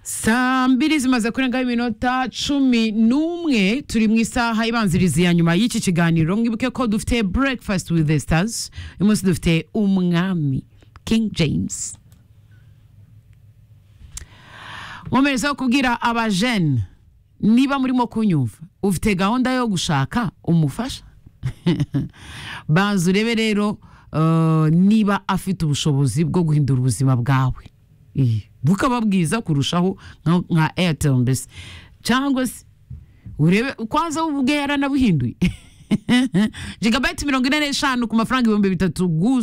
saa mbiri zimaze kurengaho iminota cumi n'umwe turi mu isaha ibanziriza iya nyuma y'iki kiganiro mwibuke ko dufite breakfast with the stars uyu munsi dufite umwami king james nkomerezaho kubwira abajene niba murimo kunyumva ufite gahunda yo gushaka umufasha banza urebe rero eh, niba afite ubushobozi bwo guhindura ubuzima bwawe Eh, bukaba bwiza kurushaho nka- nka airtel mbese cyangwa se urebe kwanza we ubwe yaranabuhinduye jigabeti mirongo ine n'eshanu ku mafaranga ibihumbi bitatu gusa